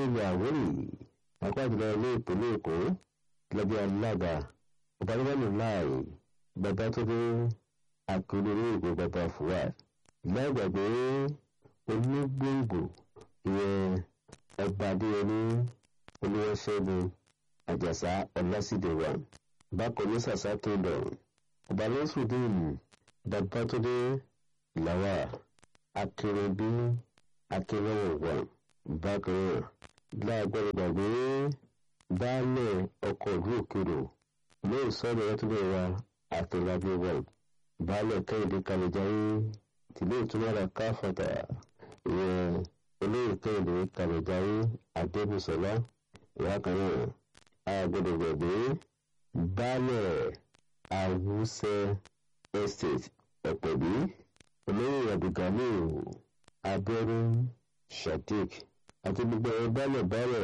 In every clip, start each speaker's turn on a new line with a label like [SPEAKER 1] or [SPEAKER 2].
[SPEAKER 1] ilẹ̀ àwórì àpájùlọ ilé ìpínlẹ̀ èkó lọ́jọ́ alága ọ̀bálẹ́bẹ̀lú láàyè bàbá tó dé akérèrè ìgbò bàbá fuad lágbàgbé onígbòǹgbò ìyẹn ọba adéyẹmí olúwaṣẹ́gun àjàsá ọlásídẹ̀wà bákan ní sàṣà tó lọ ọba lọ́sùdín bàbá tó dé làwà akérèbí akérèwọ̀wà bákan náà láàgbọ́dọ̀ gbàgbé baálẹ̀ ọkọ̀ ìlú òkèrò lóò sọ̀rọ̀ ẹtúbẹ̀ wa àtẹ̀lábẹ́ wọ̀ baálẹ̀ kẹ́hìndé kàlẹ́jáyé tìlé ìtumọ̀ra káfọ̀tà ìyẹn olóyè kẹ́hìndé kàlẹ́jáyé adébùsọ̀lá ìyá kan náà àgbọ̀dọ̀ gbàgbé baálẹ̀ àwùsẹ̀ estate ọ̀pẹ̀bí olóyè abdulgani abẹ́rù sadiq àti gbogbo ẹ̀ baálẹ̀ baálẹ̀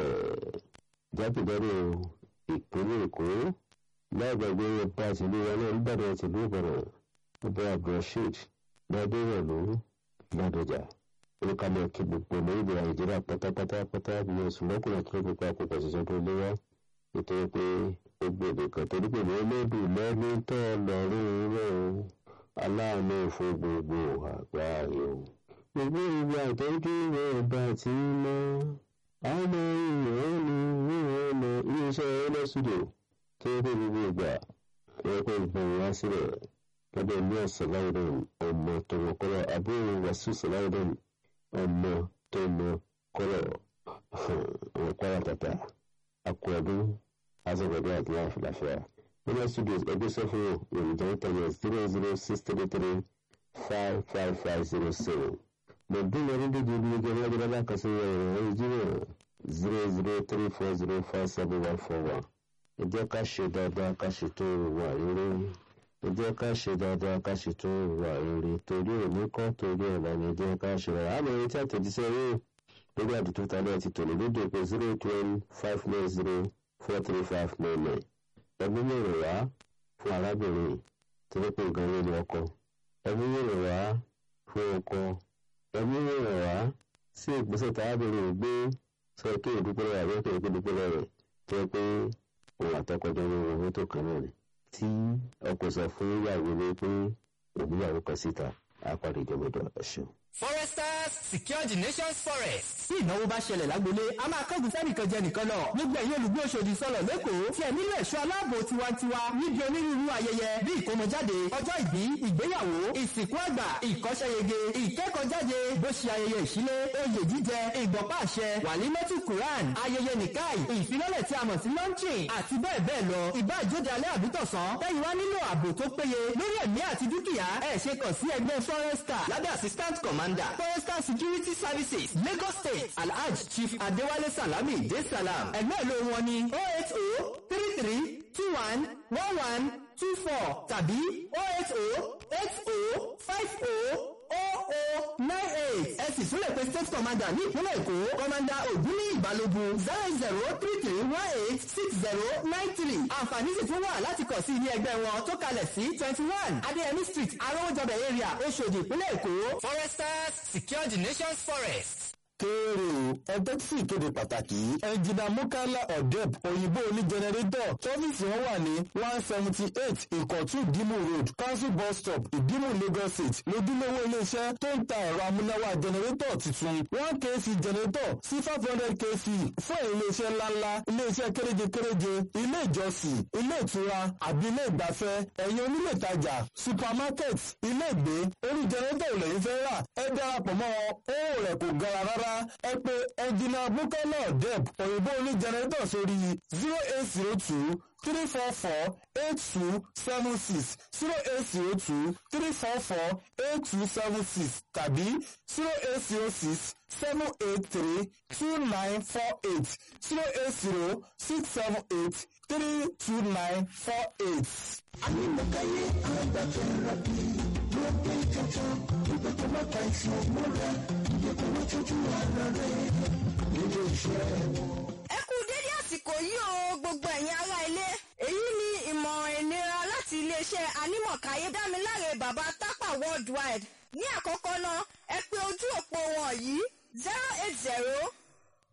[SPEAKER 1] jákèjádò ìpínlẹ̀ èkó lágbàgbé ọba àtìlú wa náà nìbàdàn àtìlú ìbàdàn ọba abdulrasheed ládéwọlú ládọjà olùkàlẹ̀ kí gbogbo orílẹ̀ nàìjíríà pátápátá pátá ní oṣù lọ́kùnrin tó gbogbo àkókò ṣiṣẹ́ tó léwá nítorí pé ó gbèdè kan torí pé olódù lẹ́ni tó lọ́rùn rẹ̀ o aláàánú fún gbogbo àgbáyé o. gbogbo ìgbà ìtọ́jú rẹ̀ bá ti ń mọ́ àwọn èèyàn ní ìwọ̀n ọmọ iléeṣẹ́ ẹlẹ́sùdò tó yẹ kó gbogbo ìgbà ẹ̀yẹ kó gbọ̀n wá sílẹ̀ lábẹ́ ilé ọ̀sán láwùdọ̀n ọmọ tó mọ kọ́lọ̀ àbúrò wàsíù sàláwùdọ̀n ọmọ tó mọ kọ́lọ̀ ọmọ kwara tata akọ ọdún azọgbọdọ àti láfíà nínú studios ẹgbẹ́ sọ́fún yorùbá internet zero zero six three three five five five zero seven lọ́dún lọ́dún dídí ibi igi ọlọ́dún lọ́dún àkàsí ẹ̀rọ ìjírò zero zero three four zero five seven one four one ẹ jẹ́ ká ṣe dáadáa ká ṣètò ìwà rere ẹ jẹ́ ká ṣe dáadáa ká ṣètò ìwà rere torí òní kọ́ torí ọ̀la ni ẹ jẹ́ ká ṣe rẹ̀ àmọ́ ẹni tí àtẹ̀jíṣẹ́ yóò lórí àdúgbò tálẹ̀ ti tòlè lóde pé zero twelve five nine zero four three five nine nine ẹbí mèrè wá fún arábìnrin tó ní pé nǹkan ló ní ọkọ ẹbí mèrè wá fún ọkọ ẹbí mèrè wá sí ìgbésẹ̀ tí arábìnrin gbé sọ kí ìdúpẹ́ rẹ̀ àbí kí ìdúpẹ́ rẹ̀ tó yẹ pé òun àtọkọjọ ní owó tó kan náà ni tí ọkọ sọ fún ìyàwó ní pé òbíyàwó kan síta á parí ìjọba ẹ̀ṣọ́.
[SPEAKER 2] foresters secure the nation's forest.
[SPEAKER 3] tí ìnáwó bá ṣẹlẹ̀ lágbolé a máa kọ́gùn sẹ́nìkan jẹ nìkan lọ gbogbo ẹ̀yin olùgbé Òṣòdì sọ̀rọ̀ lẹ́kọ̀ọ́ tí ẹ nílò ẹ̀ṣọ́ aláàbò tiwantiwa níbi onírúurú ayẹyẹ bí ìkómọjáde ọjọ́ ìbí ìgbéyàwó ìsìnkú àgbà ìkọ́ṣẹ́yege ìkẹ́kọ̀ọ́jáde bó ṣe ayẹyẹ ìṣílé oyè jíjẹ ìgbọ̀pá àṣẹ wàlímọ́tì quran ayẹyẹ nìkáì ìfilọ́lẹ̀ tí a mọ̀ sí launching àti bẹ́ẹ̀ bẹ́ẹ̀ lọ ìbá ìjóde alẹ́ àbítọ̀sán lẹ́yìn wá nílò ààbò tó péye lórí ẹ̀mí àti dúkìá ẹ̀ ṣe kàn sí ẹgbẹ́ forester lábẹ́ assistant commander forester security services lagos state alhaj chief adewale salami de salam ẹgbẹ́ ìlú wọn ni oh eight oh three three two one one one two four tàbí oh eight oh eight oh five oh oh oh nine eight ẹ sì tún lè pe state commander ní ìpínlẹ̀ èkó commander ògúnní ìbálògun zero zero three three one eight six zero nine three àǹfààní sì tún wà láti kàn sí ilé ẹgbẹ́ wọn tó kalẹ̀ sí twenty one adéyẹmí street arówójọbẹ̀ area oṣòdì ìpínlẹ̀ èkó.
[SPEAKER 2] foresters secure the nation's forest.
[SPEAKER 4] kéèrè o ẹgbẹ́ tí ìkéde pàtàkì yìí ẹnjìnà mukala odeb òyìnbó oní jẹnẹrétọ̀ tọ́fíìsì wọn wà ní one seventy eight ìkọ̀tún ìdímù road council bus stop ìdímù lagos state lójúlówó iléeṣẹ́ tó ń ta ẹ̀rọ amúnáwá jẹnẹrétọ̀ tuntun one kc jẹnẹrétọ̀ sí five hundred kc fún iléeṣẹ́ ńláńlá iléeṣẹ́ kéréje kéréje ilé ìjọsìn ilé ìtura àbí ilé ìgbafẹ́ ẹ̀yin onílé ìtajà supermarket ilé ìgbé orí jẹnẹrétọ̀ lẹ́yìn fẹ́ rà ẹ darapọ̀ mọ́ wọn owó rẹ̀ kò gara rárá ẹ pé ẹnjìnà bukala deb òyìnbó oní jẹnẹrétọ̀ sórí zero eight zero two three four four eight two seven six zero eight zero two three four four eight two seven six tàbí zero eight zero six seven eight three two nine four eight zero eight zero six seven eight three two nine four eight.
[SPEAKER 5] Anímọ̀káyé agbátẹ̀rẹ̀bì ló dé jọjọ ìgbà tó má ta ìṣàn mọ́ra ìdẹ́kọ̀ wọ́n tójú ara rẹ̀ nílé iṣẹ́ wọn.
[SPEAKER 6] ẹ kú dédé àsìkò yìí o gbogbo ẹ̀yin ará ilé èyí ni ìmọ̀ràn ìlera láti iléeṣẹ́ anímọ̀káyé dámiláre bàbá tápà worldwide ní àkọ́kọ́ náà ẹ pè ojú òpó wọn yìí zero eight zero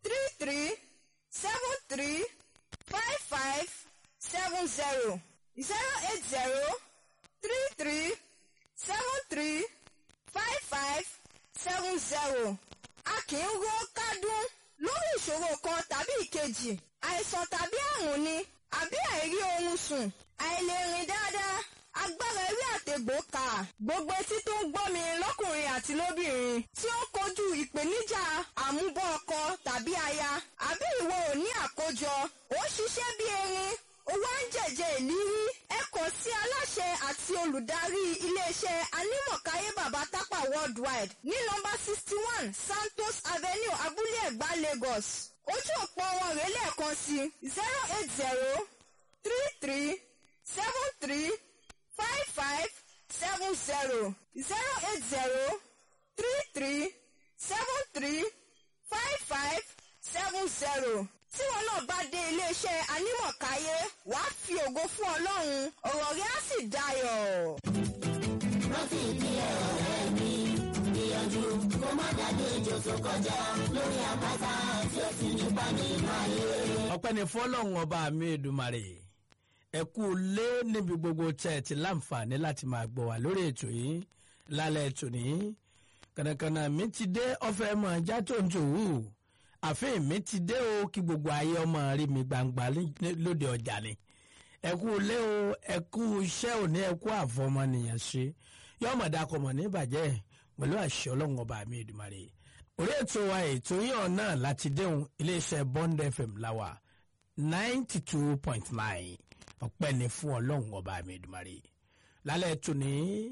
[SPEAKER 6] three three seven three five five seven zero zero eight zero three three seven three five five seven zero. a kì í ró kádún lórí ìṣòro kan tàbí ìkejì àìsàn tàbí àrùn ni àbí àìrí oorun sùn àìlèrìn dáadáa agbára ewé àtegbò kà gbogbo etí tó ń gbọ́ mi lọ́kùnrin àti lóbìnrin tí ó ń kojú ìpèníjà àmúbọ̀ ọkọ tàbí aya àbí ìwọ ò ní àkójọ ó ń ṣiṣẹ́ bí erin owó ń jẹ̀jẹ̀ ìlírí ẹ kàn sí aláṣẹ àti olùdarí iléeṣẹ́ anímọ̀káyé bàbá tápà worldwide ní nọ́mbà sixty one santos avenue abúlé ẹ̀gbá lagos ojú òpó wọn rèé lẹ́ẹ̀kan sí zero eight zero three three seven three five five seven zero zero eight zero three three seven three five five seven zero tí wọn náà bá dé iléeṣẹ́ anímọ̀káyé wàá fi ògo fún ọlọ́run ọ̀rọ̀ rẹ̀ á sì dayọ̀.
[SPEAKER 7] rántí ìpínlẹ̀ ọ̀rẹ́ mi gbìyànjú kó má dàgbé ejò tó kọjá lórí àpáta tí ó sì nípa nínú ayé.
[SPEAKER 8] ọpẹ́ ni fọlọ́run ọba mi èdùmarè ẹ kú lé níbi gbogbo tẹ́ ẹ ti láǹfààní láti máa gbọ́ wá lórí ètò yìí lálẹ́ ètò ní kànàkànà mi ti dé ọ̀fẹ́ mọ̀ ajá tó ń tòwú àfihàn mi ti dé o kí gbogbo ayé ọmọ rí mi gbangba ní- lóde ọjà ni ẹ kú lé o ẹ kú iṣẹ́ òní ẹ kú àfọmọnìyàn ṣe yọmọ dakọmọ ní ìbàjẹ́ pẹ̀lú àṣẹ ọlọ́run ọba mi èdùmarè orí ètò wa ètò yíyan náà láti déhùn iléeṣẹ́ bond fm láwà ninety two point nine ọpẹ́ ni fún ọlọ́run ọba mi èdùmarè lálẹ́ ètò ní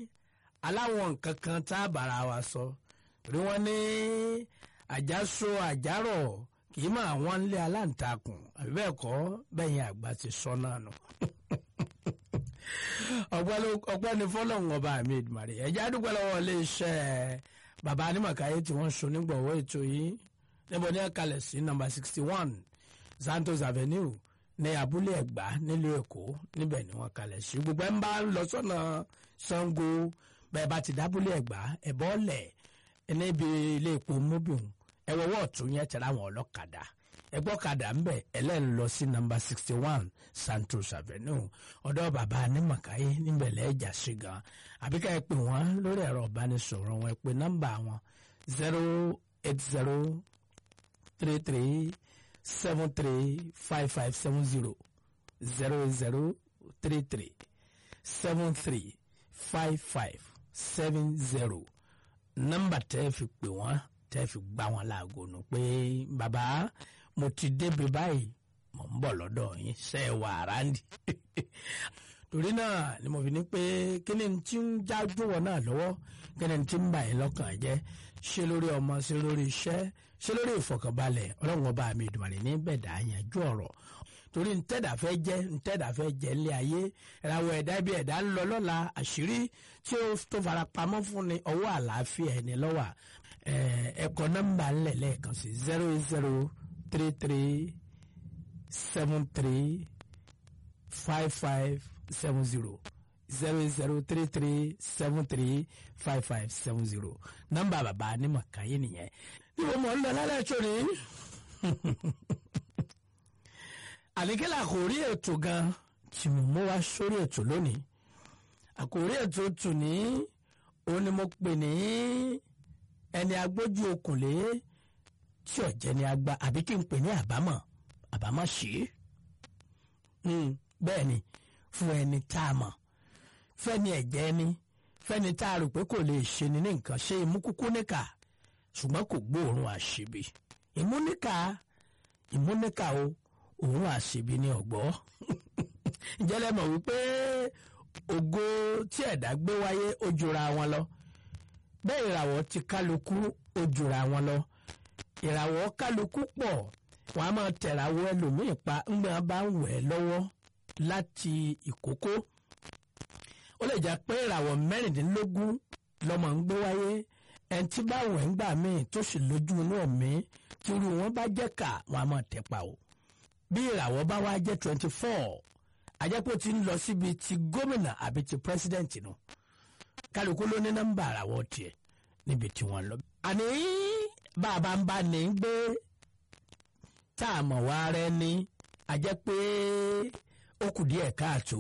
[SPEAKER 8] aláwọn nǹkan kan tá a bára wa sọ rí wọn ní àjàsọ àjàrọ̀ kì í máa wọ́n lé aláǹtakùn àbí bẹ́ẹ̀ kọ́ bẹ́yìn àgbà ti sọ náà nù ọpẹ́ ló- ọpẹ́ ni fọlọ́run ọba mi ìdùmarè ẹ̀jẹ̀ àdúgbò lọ́wọ́ iléeṣẹ́ bàbá anímọ̀káyé tí wọ́n so nígbọ̀wọ́ ètò yìí níbo ní ẹ̀kalẹ̀ sí nọ́mbà sixty one santos avenue ní abúlé ẹ̀gbá nílùú èkó níbẹ̀ ni wọ́n kalẹ̀ sí gbogbo ẹ̀ ń bá ń lọ sọ́nà sango bẹ́ẹ̀ bá ti dábúlé ẹ̀gbá ẹ̀bọ́ ọ̀lẹ̀ níbi ilé epo mobil ẹ̀wọ̀wọ́ ọ̀tún yẹn tẹ̀lé àwọn ọlọ́kadà ẹgbọ́kadà ń bẹ̀ ẹlẹ́ni lọ sí nọ́mbà sixty one santos avenue ọ̀dọ́ bàbá anímọ̀káyé níbẹ̀ lẹ́ẹ̀jà sí gan àbíká ẹ pè wọ́n lórí ẹ̀rọ ìbánisọ̀rọ̀ wọn ẹ pè nọ́mbà wọn zero eight zero three three seven three five five seven zero zero zero three three seven three five five seven zero nọ́mbà tẹ́ ẹ fi pè wọ́n tẹ́ ẹ fi gbá wọn láago nù pé bàbá mo ti débi báyìí mo ń bọ̀ lọ́dọ̀ yín ṣe é wà ráńdì torí náà ni mo fi ní pé kí ni tí ń jájú wọn náà lọ́wọ́ kí ni tí ń bà yín lọ́kàn jẹ́ ṣé lórí ọmọ ṣé lórí iṣẹ́ ṣé lórí ìfọkànbalẹ̀ ọlọ́run ọba mi ìdùnnú ní bẹ̀dà yanjú ọ̀rọ̀ torí ntẹ́dà fẹ́ jẹ́ ntẹ́dà fẹ́ jẹ́ ilé ayé ìràwọ̀ ẹ̀dá bí ẹ̀dá ń lọ lọ́la àṣírí tí ó tó fara pamọ́ fún ni ọwọ́ àlàáfíà ẹni lọ́wà ẹ̀kọ́ nọ́mbà ńlẹ̀ lẹ́ẹ̀kan sí zero zero three three seven three five five seven zero zero zero three three seven three five five seven zero nọ́mbà bàbá anímọ̀ káyé nìyẹn níbo mọ̀ ń lọ lálẹ́ ẹ̀ṣọ́ ni àníkẹ́lẹ́ àkòrí ètò gan tí mo mú wá sórí ètò lónìí àkòrí ètò tù ní òun ni mo pè ní ẹni agbójú okùnlé tí ọ̀jẹ̀ ni agba àbí kí n pè ní àbámọ̀ àbámọ̀ sí bẹ́ẹ̀ ni fún ẹni tá a mọ̀ fẹ́ni ẹ̀jẹ̀ ni fẹ́ni tá a rò pé kò lè ṣe ni ní nǹkan ṣe imú kúkú níkà ṣùgbọ́n kò gbóòórùn àṣebi ìmúníkà ìmúníkà o òun àṣebi ní ọ̀gbọ́ ìjẹ́lẹ̀ mọ̀ wípé ògo tí ẹ̀dá gbé wáyé ó jura wọn lọ bẹ́ẹ̀ ìràwọ̀ ti kálukú ó jura wọn lọ ìràwọ̀ kálukú pọ̀ wọ́n á máa tẹ̀ràwọ̀ ẹlòmíì pa ńgbà bá ń wẹ̀ lọ́wọ́ láti ìkókó ó lè jẹ́ pé ìràwọ̀ mẹ́rìndínlógún lọ́mọ ń gbé wáyé ẹni tí bá wẹ̀ ń gbà míì tó sì lójú inú ẹ̀mí tí irú wọn bá jẹ́ kà wọ́n á máa tẹ̀ pa o bí ìràwọ̀ bá wá jẹ́ twenty four àjẹpọ̀ ti ń lọ síbi ti gómìnà àbí ti pírẹsidẹ́ǹtì nù kálukú ló ní nọ́mbà àràwọ̀ tiẹ̀ níbi tí wọ́n lọ. àní bàbá ń bá ní gbé tá a mọ̀ wá rẹ ní a jẹ́ pé ó kù díẹ̀ káàtó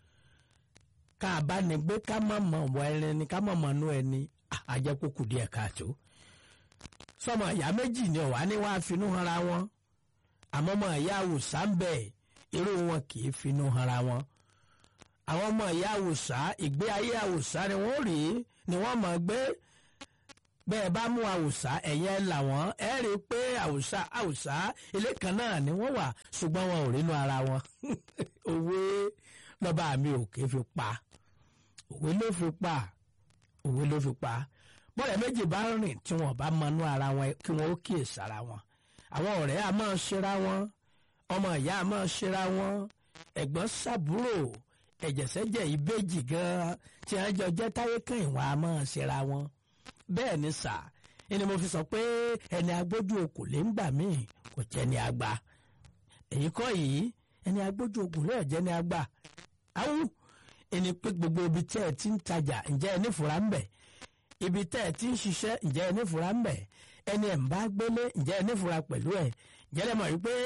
[SPEAKER 8] ká a bá ní gbé ká má mọ̀ wá ẹni ká má mọ̀ nú ẹni a jẹ́ pé ó kù díẹ̀ káàtó sọmọ ìyá méjì ni ọ̀wá ní wàá finú hanra wọn àmọ́ ọmọ ìyá àwùsá ń bẹ̀ irú wọn kì í finú hanra wọn àwọn ọmọ ìyá àwùsá ìgbé ayé àwùsá ni wọ́n rí ni wọ́n mọ̀ gbé bẹ́ẹ̀ bá mú àwùsá ẹ̀yẹ làwọn ẹ̀ rí i pé àwùsá àwùsá ilé kan náà ni wọ́n wà ṣùgbọ́n wọn ò rínú ara wọn òwe lọ́ba mi ò ké fi pa òwe ló fi pa òwe ló fi pa bọ́ọ̀lù méjì bá rìn tí wọ́n bá mọnú ara wọn kí wọ́n ó kíyèsí ara wọn àwọn ọ̀rẹ́ a máa ṣera wọn ọmọ ìyá a máa ṣera wọn ẹ̀gbọ́n sàbúrò ẹ̀jẹ̀sẹ̀jẹ̀ ìbejì gan-an tí wọ́n jọ jẹ́ táyé kan ìwà a máa ṣera wọn bẹ́ẹ̀ ni sà ẹni mo fi sọ pé ẹni agbójú okò lè ń gbà míì kò jẹ́ ni àgbà èyí kọ́ yìí ẹni agbójú okò lè jẹ́ ni àgbà áwù ẹni pé gbogbo ibi tí ẹ ti ń tajà ǹjẹ́ ẹni fura ń bẹ̀ ibi tẹ́ ẹ ti ń ṣiṣẹ́ ǹjẹ́ ẹni fura ń bẹ̀ ẹni ẹ̀ ń bá gbélé ǹjẹ́ ẹni fura pẹ̀lú ẹ̀ ǹjẹ́ lẹ́mọ̀ wípé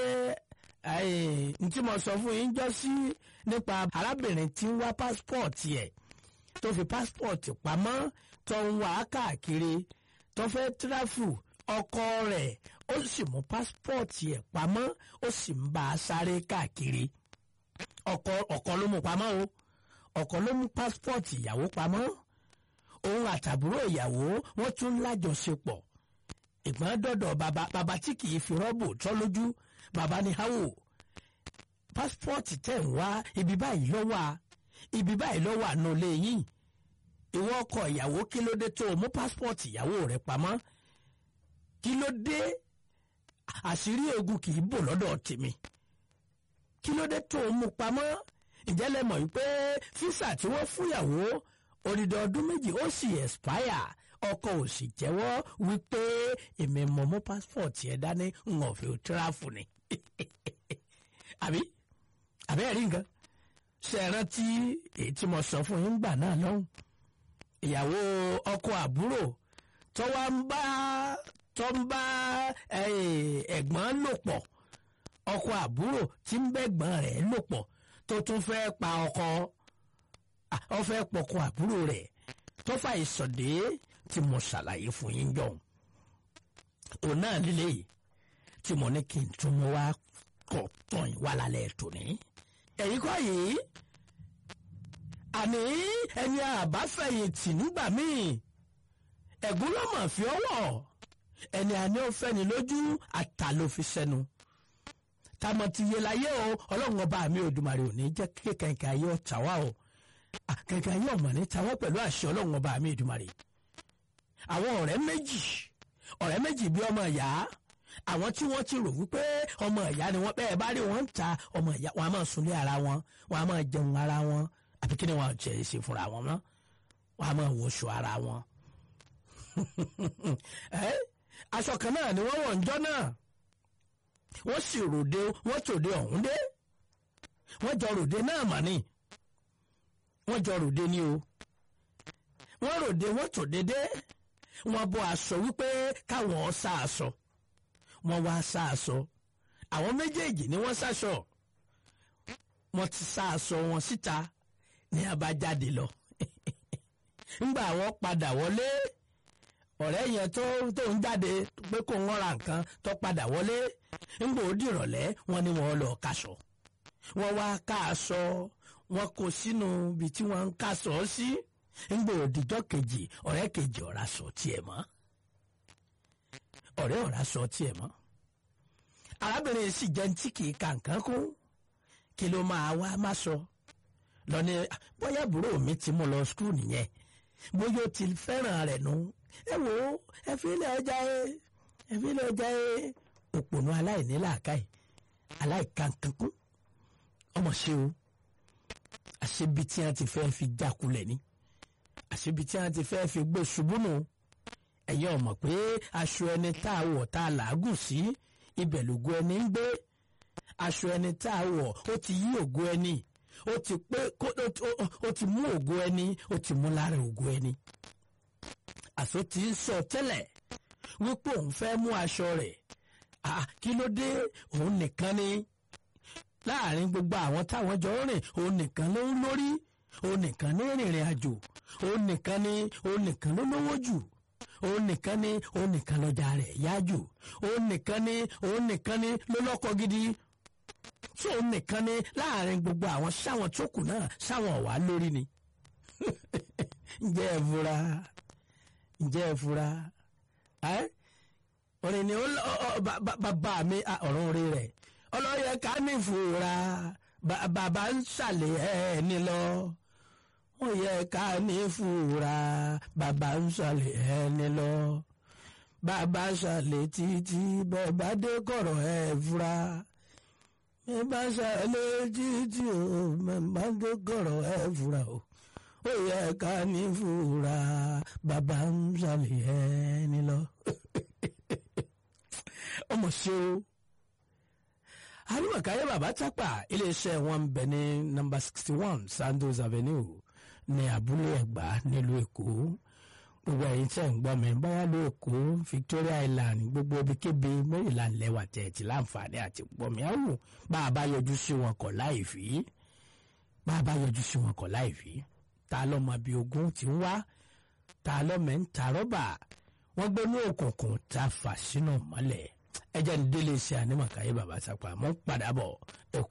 [SPEAKER 8] n tí mo sọ fún yín jọ sí nípa arábìnrin tí ń wá pásítọ̀tì ẹ̀ tó fi pásítọ̀tì pamọ́ tó ń wá káàkiri tó fẹ́ tíráfù ọkọ rẹ̀ ó sì mú pásítọ̀tì ẹ̀ pamọ́ ó sì ń bá a sáré káàkiri ọkọ ọkọ ló mú pamọ́ o ọkọ ló mú pásítọ̀tì ìyàwó pamọ́ òun àtàbúrò ìyàwó wọ́n tún lájọṣepọ̀ ìgbọ́n dọ̀dọ̀ bàbá bàbá tí kì í fi rọ́bù tọ́ lójú bàbá ní háwò pásítọ̀tì tẹ̀ ń wá ibi báyìí ló wà ibi báyìí ló wà nù lẹ́yìn ìwọ ọkọ ìyàwó kí ló dé tó o mú pásítọ̀tì ìyàwó rẹ pamọ́ kí ló dé àṣírí ogun kì í bò lọ́dọ̀ tèmi kí ló dé tó o mú pamọ́ ǹjẹ́ lẹ mọ̀ wípé físà tí wọ́n fúnyàwó odidi ọdún méjì ó sì expire ọkọ ò sì jẹ́wọ́ wípé èmi mọ̀ mú pásítọ̀tì ẹ̀ dání ń ọ̀fẹ́ tíráfù ni àbí àbí ẹ̀rí nǹkan ṣe é rántí èyí tí mo sọ fún yín gbà náà lọ́hùn ìyàwó ọkọ àbúrò tó wá ń bá tó ń bá ẹ̀gbọ́n lò pọ̀ ọkọ àbúrò tí ń bẹ́gbọ́n rẹ̀ lò pọ̀ tó tún fẹ́ pa ọkọ ọ fẹ́ pọkọ àbúrò rẹ̀ tó fà ìsọ̀dé tí mo ṣàlàyé fún yín jọ òun náà líle yìí tí mo ní kí n tún mú wá kọ̀ tán yín wá lálẹ́ tòní. èyí kọ́ yìí àní ẹni àbáfẹ̀yìntì nígbà míì ẹ̀gún ló mọ̀ fi ọwọ́ ẹni àní ó fẹ́ni lójú àtà ló fi sẹ́nu tamọ̀ ti yé láyé o ọlọ́run ọba mi Òdùmarè ò ní jẹ́ kí kẹ̀kẹ́ ayé ọ̀tá wa o kẹ̀kẹ́ ayé ọ̀mọ̀ ní tawọ́ pẹ̀lú àṣẹ ọlọ́run ọba mi Òdùmarè àwọn ọ̀rẹ́ méjì ọ̀rẹ́ méjì bí ọmọ ìyá àwọn tí wọ́n ti rò wípé ọmọ ìyá ni wọ́n bẹ́ẹ̀ bá rí wọn ń ta ọmọ ìyá wọn a máa sunlé ara wọn wọn a máa jẹun ara wọn àbí kí ni wọn jẹ ṣe fúnra wọn mọ́ wọn a máa wọṣọ ara wọn. aṣọ kan náà ni wọ́n wọ̀ ń jọ́ náà wọ́n sì ròde wọ́n tòde ọ̀hún dé wọ́n jọ ròde náà mà ní wọ́n jọ ròde ní o wọ́n ròde wọ́n tòde dé wọ́n bọ́ aṣọ wípé káwọn sá aṣọ wọ́n wá sá aṣọ àwọn méjèèjì ni wọ́n sáṣọ wọ́n ti sá aṣọ wọn síta ní abájáde lọ ńgbà wọ́n padà wọlé ọ̀rẹ́ yẹn tó tó ń jáde pé kó wọ́n ra nǹkan tó padà wọlé ńgbà ó dìrọ̀lẹ́ wọ́n ní wọ́n lọ kaṣọ wọ́n wá ká aṣọ wọ́n kó sínú ibi tí wọ́n ń kaṣọ sí ńgbà òdìjọ́ kejì ọ̀rẹ́ kejì ọ̀rá sọ tiẹ̀ mọ́ ọ̀rẹ́ ọ̀rá sọ tiẹ̀ mọ́ arábìnrin sì jẹ́ tí kì í ka nǹkan kún kí ló máa wá má sọ lọ ní bóyá àbúrò mi ti mú lọ skul nìyẹn bóyá ó ti fẹ́ràn rẹ̀ nù ẹ wò ó ẹ fi ilé ọjà ẹ ẹ fi ilé ọjà ẹ òpònú aláìní làákàyè aláìkankankún ọmọ ṣe o àṣebi tí wọn ti fẹ́ fi jákulẹ̀ ni àṣebi tí wọn ti fẹ́ fi gbé ṣubú nù ẹ̀yin ọmọ pé aṣọ ẹni tá a wọ̀ tá a làágùn sí ibẹ̀ lògo ẹni ń gbé aṣọ ẹni tá a wọ̀ ó ti yí ògo ẹni ó ti pé ó ti mú ògo ẹni ó ti mú lára ògo ẹni àṣọ tí ń sọ tẹ́lẹ̀ wípé òun fẹ́ mú aṣọ rẹ̀ ah kí ló dé òun nìkan ni láàrin gbogbo àwọn táwọn jọ ń rìn òun nìkan ló ń lórí òun nìkan ní rìnrìn àjò òun nìkan ni òun nìkan ló lówó jù òun nìkan ni òun nìkan lọ́jà rẹ̀ yá jù òun nìkan ni òun nìkan ni ló lọ́kọ gidi tí òun nìkan ni láàrin gbogbo àwọn sáwọn tó kù náà sáwọn ọ̀wá lórí ni ǹjẹ́ ẹ fura ǹjẹ́ ẹ fura ẹ́ orin ni ó- ọ- ọ- ba- ba- bàbá mi ah, ọ̀run orí rẹ̀ ọlọ́yẹ ká ní ìfura ba- bàbá ń ṣàlẹ̀ ẹni lọ ó yẹ ká ní ìfura bàbá ń ṣàlẹ̀ ẹni lọ bàbá ṣàlẹ̀ títí bẹ́ẹ̀ bá dé kọ̀rọ̀ ẹ̀ fura bẹ́ẹ̀ bá ṣàlẹ̀ títí o bẹ́ẹ̀ bá dé kọ̀rọ̀ ẹ̀ fura o ó yẹ ká ní ìfura bàbá ń ṣàlẹ̀ ẹni lọ ọmọ ṣe o àríwàkáyé bàbá tápà iléeṣẹ́ wọn ń bẹ ní nọ́mbà sixty one sandos avenue ní abúlé ẹ̀gbá nílùú èkó gbogbo ẹ̀yin tẹ́ ń gbọ́ mi báyà ló èkó victoria island gbogbo ibikíbi maryland lẹ́wà tẹ̀ẹ̀tì láǹfààní àti gbọ́ mi àwò bá a bá yọjú sí wọn kọ̀ láì fi bá a bá yọjú sí wọn kọ̀ láì fi ta lọ́mọ bíi ogún ti ń wá ta lọ́mọ ń ta rọ́bà wọ́n gbé ní òkùnkùn tá a fà sínú mọ́lẹ̀ ẹjẹ́ ní délé iṣẹ́ ànímọ̀káyé bàbá sápá mọ́ padà bọ̀ ẹ̀kú.